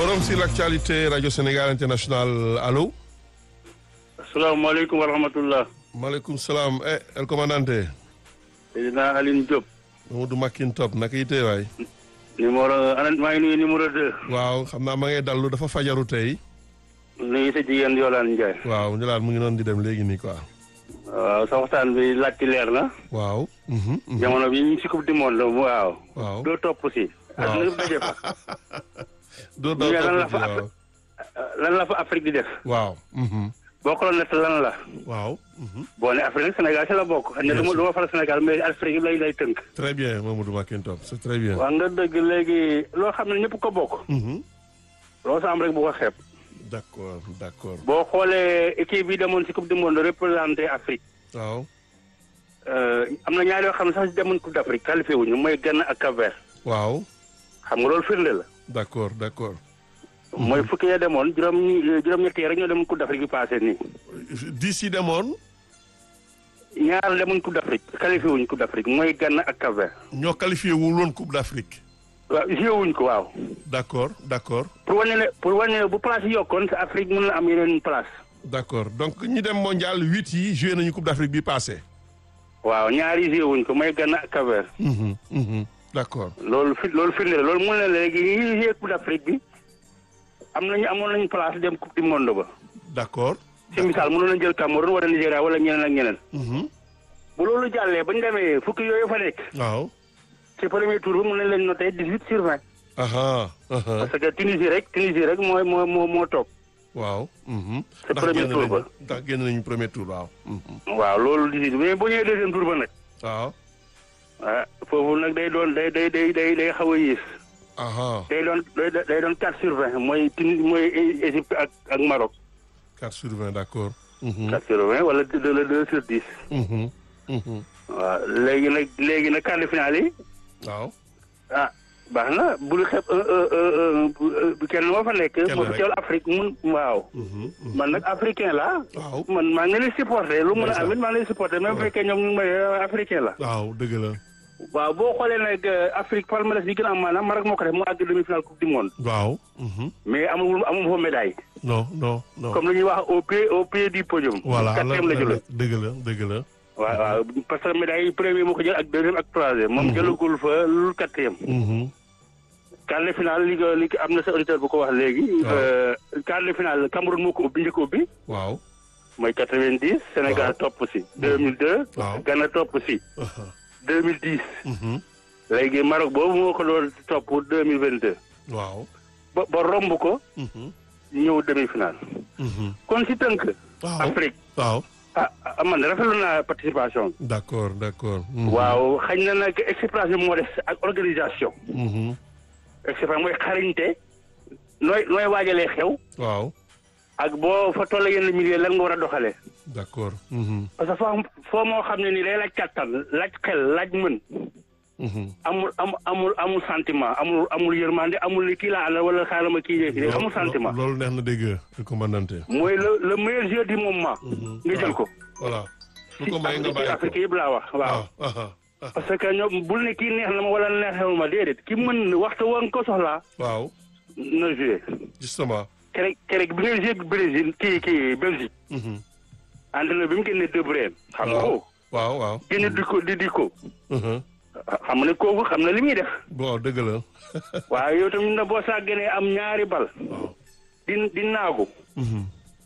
Forum sur l'actualité Radio Sénégal International allo. asalaamaaleykum wa rahmatullah. maaleykum salaam eh el commandante. président Aline Diop. Mamadou Makin Top naka yitee waay. numéro ana maa ngi nuyu numéro deux. waaw xam naa ma ngay dallu dafa fajaru tey. nuyu sa jigéen Yolande Ndiaye. waaw ñu laal mu ngi noonu di dem léegi nii quoi. waaw sa waxtaan bi laajte leer na. waaw. mhm, mhm. jamono bi ñu ngi si coupe du monde waaw. waaw doo topp si. waaw adduna bi daje fa. doo ñu ne lan la topp fa ci, waaw. lan la fa Afrique di def. waaw. mhm, boo ko doon nett lan la. waaw. mhm. boo ne Afrique nag Sénégal si la bokk. ne du ma du ma faral Sénégal mais Afrique yi lay lay tënk. très bien Mamadou Makin Top c'est très bien. waaw nga dëgg léegi loo xam ne ñëpp ko bokk. Mhm. loo sa am rek bu ko xeeb. d'accord d'accord boo xoolee équipe bi demoon si coupe du monde représenté Afrique. waaw. Euh, am na ñaar yoo xam ne sax demoon coupe d'Afrique qualifié wuñu mooy Ghana ak Cap-Vert waaw xam nga loolu firnde la. d'accord d'accord. mooy fukki ya demoon juróom juróom-ñett yi rek ñoo demoon coupe d'Afrique bi passé nii. d'ici demoon ñaar demoon coupe d'Afrique qualifié wuñu coupe d'Afrique mooy Ghana ak Cap-Vert. ñoo qualifié wul woon Coupe d'Afrique. waaw joué wuñ ko waaw. d'accord d'accord pour wane ne pour wane ne bu place yi yokkoon sa Afrique mën na am yeneen place. d'accord donc ñi dem mondial huit yi joué nañu Coupe d'Afrique bi passé. waaw ñaar yi joué wuñ ko mooy Ghana ak Cap-Vert. Mhm, mhm. d'accord loolu fi loolu firnde la loolu mun na léegi ñi joué coupe d'Afrique bi am nañu amoon nañu place dem coupe du monde ba. d'accord. si misaal mënoon nañu jël Cameroun wala Nigéria wala ñeneen ak ñeneen. Mhm. bu loolu jàllee ba ñu demee fukki yooyu fa nekk waaw. ci premier tour bi mën nañ leen noté dix huit sur vingt aha aha parce que Tunisie rek Tunisie rek moo moo moo moo toog waaw. mhm. C'est ndax premier génn tour nañu ba. ndax génn nañu premier tour waaw. mhm. waaw loolu dix huit mais boo ñëwee deuxième tour ba nag waaw. ah foofu nag day doon day day day day day xaw a yées aha day doon day day doon quatre sur vingt mooy Tunisie mooy Égypte ak ak Maroc 4 sur 20 d'accord. Mhm. quatre sur vingt wala deux le deux sur dix Mhm. Mhm. waaw léegi nag léegi nag quart de finale yi waaw. ah baax na bul xeeb un un un un kenn moo fa nekk Kenn moo rek. fi teewal Afrique mun waaw Mhm, mhm. man nag africain la waaw. man maa ngi leen di supporté lu mën a Ndeysaan. amit maa ngi leen di supporté même bu Ouais. fekkee ñoom ñu ngi may euh, africain la. waaw dëgg la. waaw boo xoolee nag euh, Afrique palmarès bi gën a am maanaam Maroc moo ko def mu àgg demi-finale coupe du monde. waaw. mhm. mais amul amul fa médaille. non non non. comme lu ñuy wax au pied au pied du podium. voilà quatrième la jëloon. dëgg la dëgg la. waaw waaw parce que médaille yi premier moo ko jël ak deuxième ak troisième. moom jëlagul fa lu quatrième. Mhm. quart de finale li nga li am na sa auditeur bu ko wax léegi. waaw. euh, quart de finale Cameroun moo ko ubbi njëkk a ubbi. waaw. mooy quatre-vingt-dix. Sénégal Waaw. topp si. deux mille deux. Waaw. Ghana topp si. aha. deux mille dix. Mhm. léegi Maroc boobu moo ko doon topp deux mille vingt deux waaw. ba ba romb ko Mhm. ñëw demi finale Mhm. kon si tënk. waaw Afrique waaw. ah ah man rafetlu naa participation bi. d'accord d'accord. Mhm. waaw xañ na nag expérience bi moo des ak organisation. Mhm. expérience mooy xarañte nooy nooy waajalee xew waaw. ak boo fa toll yenn milieu lan nga war a doxalee. d'accord. Mhm. parce que foo foo moo xam ne nii day laaj kàttan laaj xel laaj mën Mhm. amul am amul amul sentiment amul amul yërmande amul li kii laa àndal wala xaaral ma kii yee fi amul sentiment. loolu neex na dégg commandante. mooy le le meilleur jeu du moment. nga jël ko. voilà. su ko may nga ci bàyyi Afrique ko. yëpp laa wax waaw. ah ah ah. parce que ñoom bul ne kii neex na ma wala neexewul ma déedéet ki mën waxtu wa nga ko soxlaa waaw. na joué. justement. kerek kerek bi ngay joué Brésil kii kii Belgique. Mhm. entraîneur bi mu génnee De Bruyne. xam nga ko waaw waaw. génne di ko di di ko. Mhm. xam nga ne kooku xam na li muy def. bon dëgg la. waaye yow tamit na boo sàgganee am ñaari bal. waaw. di di naagu. Mhm.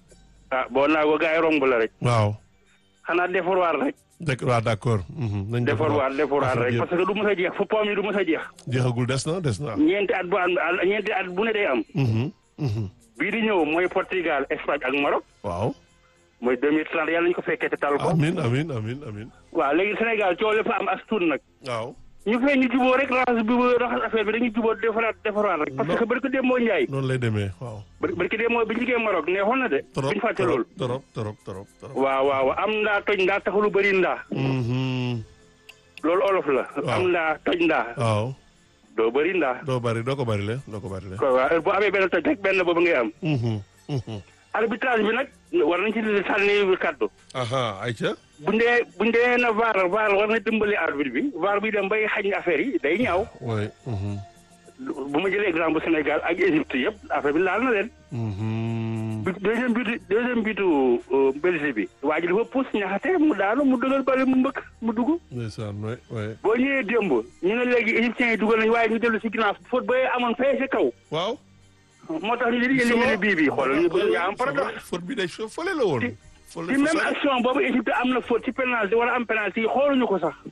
ah boo naago gars yi romb la rek. waaw. xanaa defarwaat rek. dëgg waaw d'accord. Mhm. nañ defarwaat defarwaat rek parce que du mës a jeex fu poom yi du mës a jeex. jeexagul des na des na. ñeenti at bu am ñeenti at bu ne day am. Mhm. Mhm. bii di ñëw mooy Portugal Espagne ak Maroc. waaw. mooy 2030 yàlla ñu ko fekkee te tal ko. amin amin amin amin waaw léegi Sénégal coow fa am as tuut nag. waaw. ñu fee ñu juboo rek raxas bi raxas affaire bi dañuy juboo defaraat defaraat rek. parce que barki démboo Ndiaye. noonu lay demee waaw. barki démboo bi ñu liggéey Maroc neexoon na de. trop duñ fàtte trop loolu. trop trop trop trop. waaw waaw am ndaa toj ndaa taxul bëri ndaa. Mhm. loolu olof la. Waaw. am ndaa toj ndaa. waaw. doo bëri ndaa. doo bari doo ko bari le doo ko bari le. ko waaw bu amee benn toj rek benn boobu ngay am. Mhm. Mhm. arbitrage bi nag war nañ ci sànni kàddu. aha ayca. bu ndee bu ndee na vaar vaar war na dimbali arbitre bi vaar bi dem bay xañ affaire yi day ñaaw. oui. Mhm. bu ma jëlee exemple Sénégal ak Égypte yëpp affaire bi laal na leen. Mhm. bi deuxième bitu deuxième bitu Belgique bi. waa ji dafa pousse ñaxate mu daanu mu dugal bale mu mbëkk mu dugg. ndeysaan waay waay boo ñëwee démb ñu ne léegi égyptiens yi dugal nañu waaye ñu dellu si ginnaaw faute ba amoon fee si kaw. waaw. moo tax ñu ne yéen a bii bii xoolal ñu bëgg yaa am paradoxe. faute bi day fële la woon. fële ci même action boobu Égypte am na faute ci pénalty wala am penalty yi xooluñu ko sax.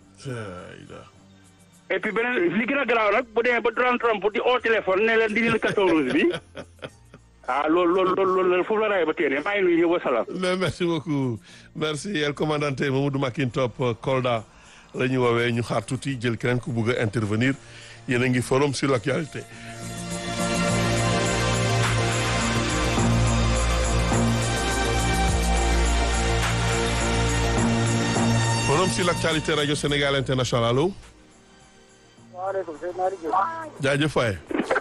et puis beneen li gën a garaaw nag bu demee ba Donald Trump di au téléphone ne leen di leen carton rouge bi ah loolu loolu loolu loolu foofu la rawee ba téere maa ngi nuyu ñëpp wa salaam. mais merci beaucoup merci el commandante Mamadou Makintop Kolda la ñu woowee ñu xaar tuuti jël keneen ku bugg a intervenir yéen a ngi forum sur l'actualité. forum sur l'actualité radio Sénégal international allo. waaleykum salaam Malick Diop. jaajëf waay.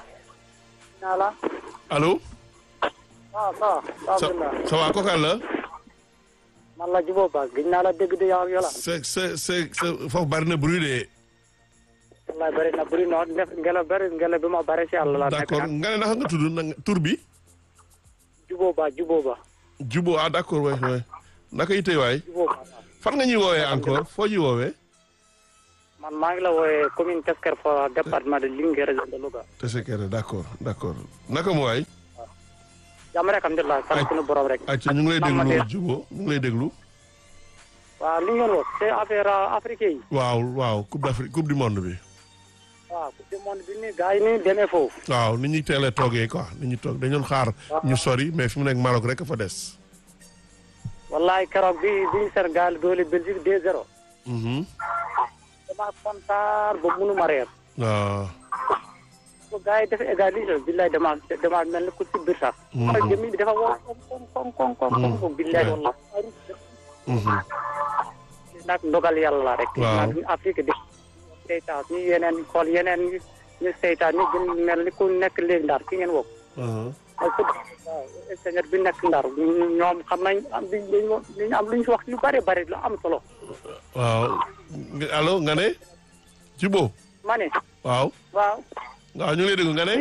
naa la. allo. waaw ça va. ça ça va kooku la. man la Djibo Ba gëj naa la dégg de yow ak yow la. c'est c'est c'est foofu bari na bruit de. wallaay bëri na bëri na def ngelaw bëri ngelaw bi ma bëri si àll la. d'accord nga ne naka nga tudd na nga tur bi. Djibo Ba Djibo Ba. Jubo ah d'accord waay waay naka yitey waay. Djibo Ba. fan nga ñuy woowee encore foo ñuy woowee. man maa ngi la wooyee commune Tesker Fora département de Linguère région de Louga. Tessékéré d'accord d'accord naka mu waay. jàmm rek alhamdulilah sant suñu borom rek. ayca ñu ngi lay déglu Jubo ñu ngi lay déglu. waaw li ngeen wax c'est affaire africaine yi. waaw waaw coupe d'Afrique coupe du monde bi. waaw coupe du monde bi nii gars yi nii demee foofu. waaw ni ñuy teelee toogee quoi ni ñuy toog dañu doon xaar. ñu sori mais fi mu nekk Maroc rek a fa des. wallaay keroog bi bi Sénégal doole Belgique 2-0. Mhm. dama kontaan ba mënuma reer. waaw. bu gars yi dafa égalisé billaay dama dama mel ni ku ci biir sax. Mhm. xool jëmmi bi dafa woo koŋ koŋ koŋ koŋ koŋ koŋ billaay walla. Mhm. nag ndogal yàlla la rek. Waaw. nag ñu Afrique di seytaan ñu yeneen xool yeneen ñu ñu seytaan ñu gën mel ni ku nekk léegi ndar ki ngeen woo. Mhm. ay sët waaw ingénieur bi nekk ndar ñoom xam nañ am liñ liñ am lu ñu wax lu bare bare lu am solo. waaw nga- allo nga ne. Jubo ma ne waaw. waaw. waaw ñu ngi lay déglu nga ne.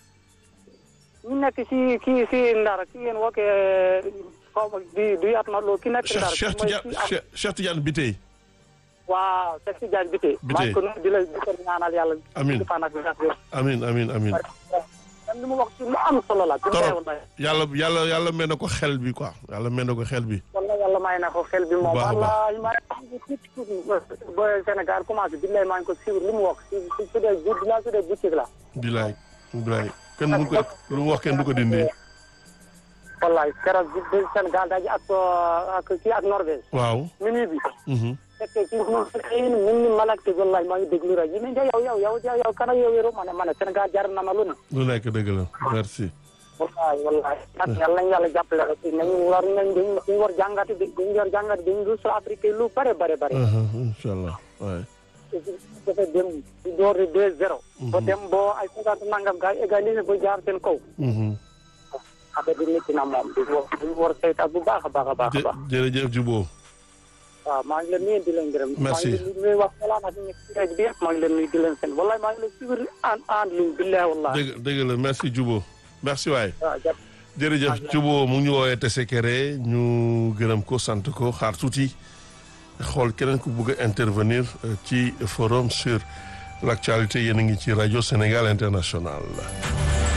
ñu nekk ci kii si ndar ki ngeen woo xaw ma di du yaat na loolu ki nekk Cheikh ndar. Cheikh mooy Tidiane ki am- Cheikh Cheikh Tidiane Biteye. waaw Cheikh Tidiane Biteye. Biteye. maa ngi ko nuyu di la di ko ñaanal yàlla. Amiin. di fan ak wér ak wér. amin amin amin man li mu wax ci lu am solo la. bi torop wallahi yàlla yàlla yàlla mel na ko xel bi quoi yàlla mel na ko xel bi. wallahi yàlla may na ko xel bi moom. baax a baax. wallahi maa ngi tuuti tuuti ba Sénégal commencé billahi maa ngi ko suivre li mu wax si si su dee bu dinaa su dee boutique la. bilaay bilaay kenn du ko lu mu wax kenn du ko dindi. wallahi keroog bi bi Sénégal daje ak ak kii ak Norvège. waaw. minuit bi. mhm. fekkee ci moom xëy na mën ni malakte wallahi maa ngi déglu rajo yi ne yow yow yow yow yow kana yow yow ma ne ma ne Sénégal jar na ma lu ne. lu nekk dëgg la merci. wallahi wallahi ak yàlla nañu yàlla jàppale rek nañu war nañ dañu dañu war jàngati dañu war jàngati dañu lu sa Afrique lu bare bare bare. incha allah waay. dafa dem di door di deux zéro. ba dem boo ay cinquante nangam gars yi égalisé ba jaar seen kaw. mhm. affaire bi métti na moom di war di war saytaat bu baax a baax a baax a jë baax. jërëjëf Jubo. waaw maa ngi leen nuyu di leen gërëm. Merci. maa ngi leen nuyu wax voilà nag ñu nekk ci rajo bi yëpp maa ngi leen nuyu di leen seen wallahi maa ngi leen suivre en en ligne billahi wallahi. dëgg dëgg la merci Jubo merci waay. waaw jàpp jërëjëf Jubo mu ngi ñu woowee Tessékéré ñu gërëm ko sant ko xaar tuuti xool keneen ku bëgg a intervenir euh, ci forum sur l'actualité yéen a ngi ci rajo Sénégal International.